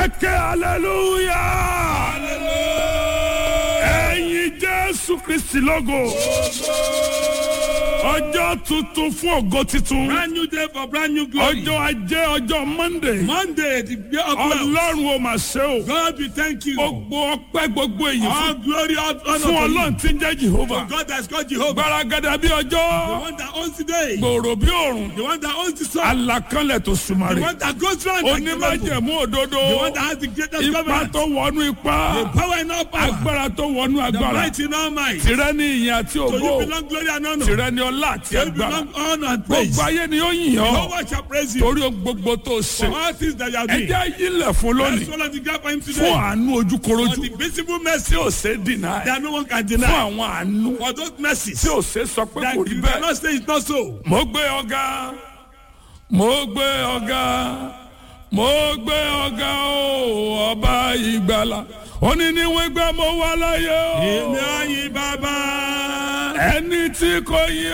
ẹ̀kẹ́ hallelujah ẹ̀yin jésù kristi lógo ọjọ́ tuntun fún ògo titun Brand new day for brand new glory. ọjọ́ ajé ọjọ́ monday Monday, the day of love. ọlọ́run ò mà ṣe o God, we thank you. gbogbo ọpẹ́ gbogbo èyí All fún glory, all honor fún to ọlọ́run tí ń jẹ́ jehova you. God has called Jehovah. gbaragada bí The ọjọ́ one that owns the day. gbòòrò bí òrùn The one that owns the sun. alakanlẹ̀ tó The sùmàrè one that goes round and The onímọ̀jẹ̀mú òdodo one that has the greatest ipa government. tó wọnú The ipa power in all power. agbára tó wọnú The agbára might in all might. tìrẹ ní ìyìn àti To you ògo belong glory and honor. tìrẹ ní ọlá àti To you agbára belong honor and praise. gbogbo ayé ni ó yìn No ọ́ one shall praise you. torí ohun gbogbo tó ṣe For all things that you have ẹ done. jẹ́ ayílẹ̀ fún Let's lónìí follow the gap for him fún today. àánú For ojúkorojú the visible tí mercy ò ṣe dìnnà ẹ̀ that no one can fún deny. àwọn àánú For those mercies tí ò ṣe sọ pé that kò rí you bẹ́ẹ̀. cannot say it's not so. mo gbé ọ̀gá mo gbé ọ̀gá mo gbé ọ̀gá o ọba ìgbàlà òní ni wọ́n gbé mo wà láyé o Èmi àyìn bàbá. ẹni tí kò yí